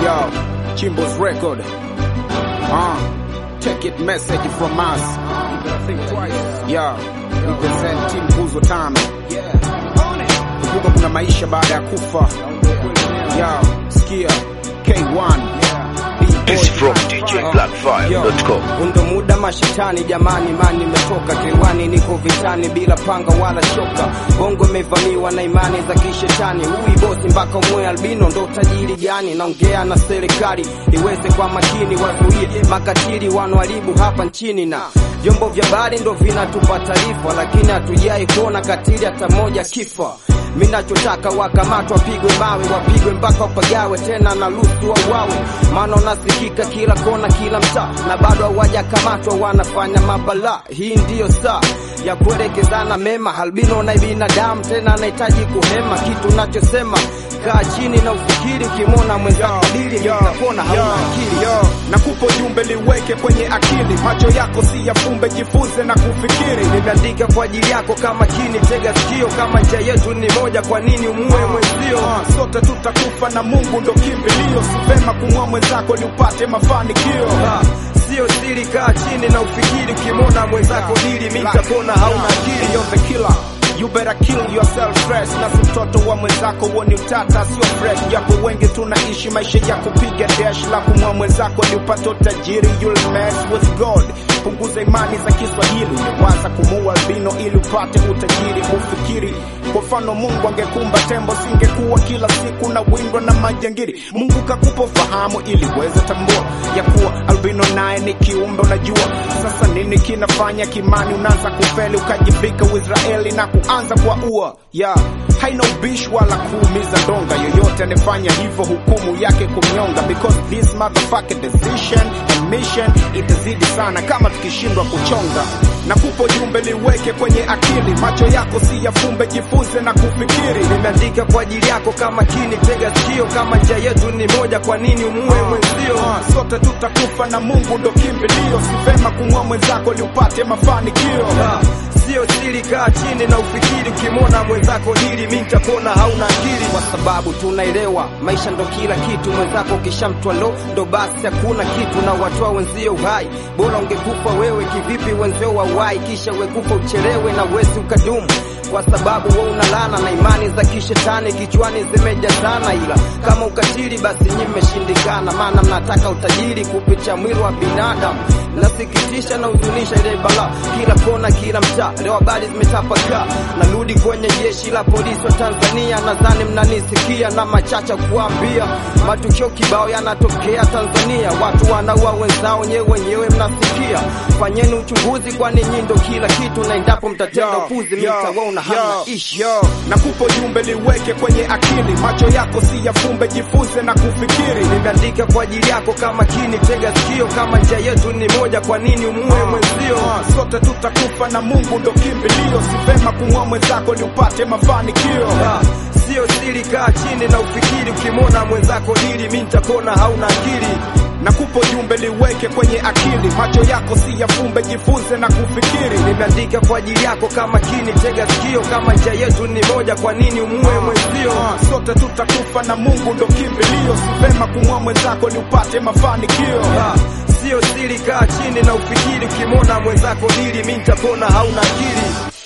Yo, Chimbo's record. Uh, take it message from us. Yo, represent team Nguzo Tano. Kumbuka kuna maisha baada ya kufa. Yo, sikia K1. It's from DJBlackFire.com. Undo muda mashetani jamani, mani imetoka kiwani, niko vitani bila panga wala shoka. Bongo imevamiwa na imani za kishetani, hui bosi mpaka umwe albino, ndo tajiri gani? Naongea na serikali iweze kwa makini, wazuie makatili wanoharibu hapa nchini, na vyombo vya habari ndo vinatupa taarifa, lakini hatujai kuona katili hata moja kifa. Minachotaka wakamatwa, wapigwe mawe, wapigwe mpaka wapagawe, tena na lusu wauawe, maana unasikika kila kona, kila mtaa, na bado hawajakamatwa, wanafanya mabala. Hii ndiyo saa ya kuelekezana mema, albino na binadamu, tena anahitaji kuhema. Kitu nachosema kaa chini na ufikiri, ukimwona mwenzako dili nikapona, hauna akili yo, nakupa ujumbe liweke kwenye akili, macho yako si yafumbe, jifunze na kufikiri. nimeandika kwa ajili yako, kama chini tega sikio, kama njia yetu ni moja, kwa nini umue mwenzio? Ah, sote tutakufa na Mungu ndo kimbilio, si vema kumua mwenzako ili upate mafanikio. Ah, Sio siri, kaa chini na ufikiri, ukimwona mwenzako dili, mi nitapona, hauna akili You're the killer. You better kill yourself fresh na si mtoto wa mwenzako huo ni utata sio fresh japo wengi tunaishi maisha ya kupiga dash la kumwa mwenzako ni upate utajiri you'll mess with God punguza imani za Kiswahili waza kumuua albino ili upate utajiri ufikiri kwa mfano Mungu angekumba tembo singekuwa kila siku na windwa na majangiri Mungu kakupa ufahamu ili uweze tambua ya kuwa albino naye ni kiumbe unajua sasa nini kinafanya kimani unaanza kufeli ukajivika Uisraeli na kuanza kwa ua yeah. haina ubishi wala kuumiza donga yoyote anefanya hivyo hukumu yake kumnyonga because this motherfucking decision and mission itazidi sana kama tukishindwa kuchonga na kupa ujumbe liweke kwenye akili macho yako si yafumbe jifunze na kufikiri nimeandika kwa ajili yako, kama chini tega sikio, kama njia yetu ni moja, kwa nini umue mwenzio? Ah, sote tutakufa na Mungu ndo kimbilio si vema kumua mwenzako ili upate mafanikio Ah, Sio siri, kaa chini na ufikiri, ukimwona mwenzako dili, mi nitapona, hauna akili, kwa sababu tunaelewa maisha ndo kila kitu. Mwenzako ukishamtwa lo, ndo basi hakuna kitu, na watoa wenzio uhai. Bora ungekufa wewe, kivipi wenzio wauai, kisha wekufa uchelewe na wezi ukadumu kwa sababu we unalana na imani za kishetani kichwani zimejazana, ila kama ukatili basi nyi mmeshindikana, maana mnataka utajiri kupitia mwili wa binadamu. Nasikitisha na huzunisha ile bala kila kona, kila mtaa, leo habari zimetapakaa. Narudi kwenye jeshi la polisi wa Tanzania, nadhani mnanisikia na machacha kuambia, matukio kibao yanatokea Tanzania, watu wanaua wenzao nyewe wenyewe mnasikia. Fanyeni uchunguzi, kwani nyi ndo kila kitu, na endapo mtatenda upuzi mtawaona hamna ishi. yo, nakupa ujumbe liweke kwenye akili macho yako si yafumbe jifunze na kufikiri nimeandika kwa ajili yako, kama chini tega sikio, kama njia yetu ni moja, kwa nini umue mwenzio? Ah, sote tutakufa na Mungu ndo kimbilio si vema kumua mwenzako ili upate mafanikio Ah, Sio siri, kaa chini na ufikiri, ukimwona mwenzako dili, mi nitapona, hauna akili. nakupa ujumbe liweke kwenye akili macho yako si yafumbe jifunze na kufikiri Nimeandika kwa ajili yako, kama chini tega sikio, kama njia yetu ni moja, kwa nini umue mwenzio? Ah, sote tutakufa na Mungu ndo kimbilio si vema kumua mwenzako ili upate mafanikio Ah, Sio siri, kaa chini na ufikiri, ukimwona mwenzako dili, mi nitapona, hauna akili.